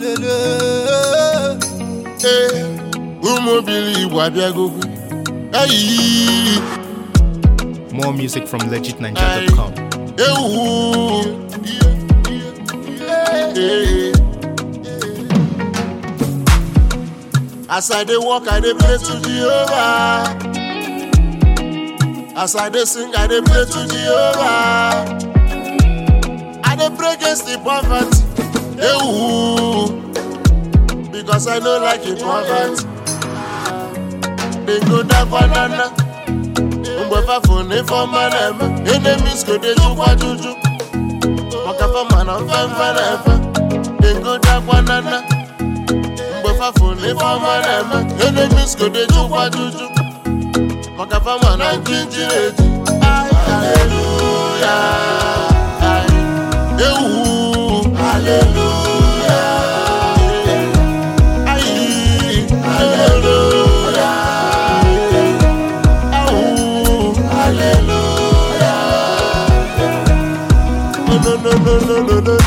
lelele. Ee, ụmụ obili Igbo abịagokwe eyi More music from legitninja.com. ewu Ee. As I dey walk, I dey pray to Jehovah. As I dey sing, I dey pray to Jehovah. I dey pray against the poverty. Ewu. Because I no like the poverty. They go down banana. Mgbe fafo na ife ọma na-eme enemies go dey jukwa juju maka fama na mfemfe na-efe dey go down banana mgbe fafo na ife ọma na-eme enemies go dey jukwa juju maka fama na njinji eji haleluya ewu haleluya ayi haleluya awu haleluya no no no no no no no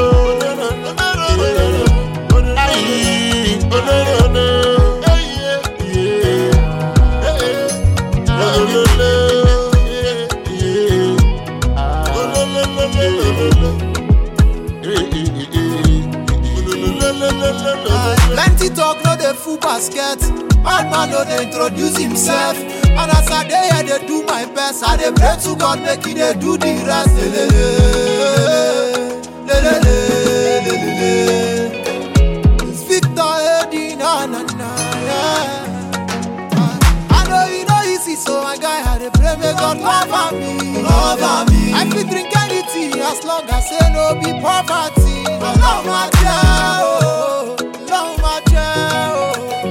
no ayi oh no no no yeah yeah no no no yeah yeah oh no no no no no no eh eh eh eh Plenty talk no dey full basket. Bad man no dey introduce himself. And as I dey here dey do my best, I dey pray to God make he dey do the rest. Lelele, lelele, lelele. It's Victor Eddie, na na na, yeah. I know you know easy, so my guy I dey pray make God cover me, cover me. I fit drink anything as long as say no be poverty. Ọlọ́run máa jẹ́ o, Ọlọ́run máa jẹ́ o.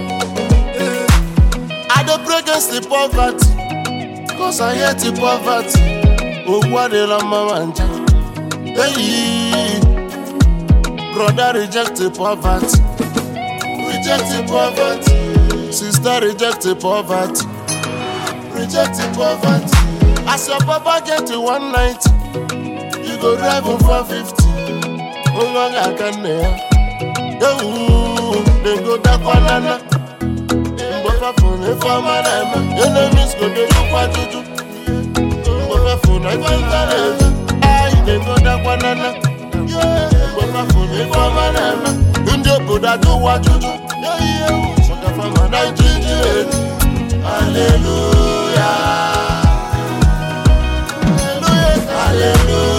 Yeah. I dey pray against the poverty, cause I hate the poverty. Owó adela mama nja. Hey, brother reject the poverty, reject the poverty. Sister reject the poverty, reject the poverty. As your papa get to one ninety, you go drive him for fifty. Nwa ga-aka nne ya. Ewu, dem go dakwa nana. mgbe fafụ na ife ọma na-eme enemies go dey jukwa juju mgbe fafụ na ife nta na-eju anyị na-egodakwa nana mgbe fafụ na ife ọma na-eme ndị obodo ajụwa juju maka fama na ijiji eju haleluya haleluya